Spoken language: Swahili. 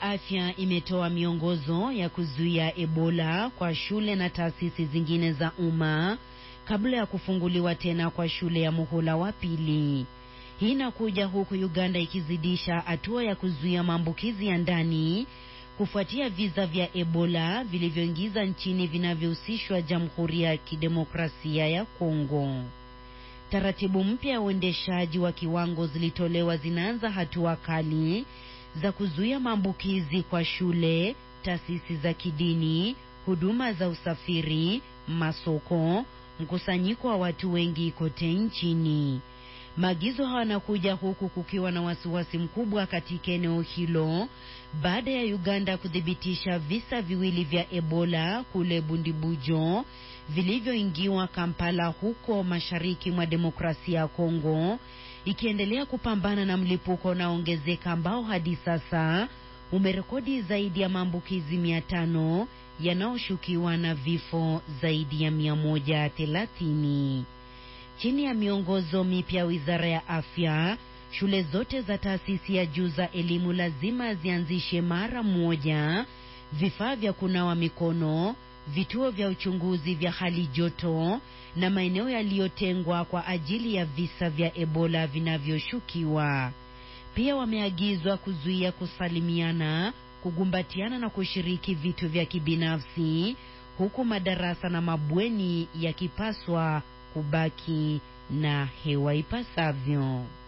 ya Afya imetoa miongozo ya kuzuia Ebola kwa shule na taasisi zingine za umma kabla ya kufunguliwa tena kwa shule ya muhula wa pili. Hii inakuja huku Uganda ikizidisha hatua ya kuzuia maambukizi ya ndani kufuatia visa vya Ebola vilivyoingiza nchini vinavyohusishwa Jamhuri ya Kidemokrasia ya Kongo. Taratibu mpya ya uendeshaji wa kiwango zilitolewa zinaanza hatua kali za kuzuia maambukizi kwa shule, taasisi za kidini, huduma za usafiri, masoko, mkusanyiko wa watu wengi kote nchini. Maagizo haya yanakuja huku kukiwa na wasiwasi mkubwa katika eneo hilo baada ya Uganda kuthibitisha visa viwili vya Ebola kule Bundibujo vilivyoingiwa Kampala huko mashariki mwa demokrasia ya Kongo, ikiendelea kupambana na mlipuko unaoongezeka ambao hadi sasa umerekodi zaidi ya maambukizi mia tano yanayoshukiwa na vifo zaidi ya mia moja thelathini. Chini ya miongozo mipya ya Wizara ya Afya, shule zote za taasisi ya juu za elimu lazima zianzishe mara moja vifaa vya kunawa mikono, vituo vya uchunguzi vya hali joto na maeneo yaliyotengwa kwa ajili ya visa vya Ebola vinavyoshukiwa. Pia wameagizwa kuzuia kusalimiana, kugumbatiana na kushiriki vitu vya kibinafsi, huku madarasa na mabweni yakipaswa kubaki na hewa ipasavyo.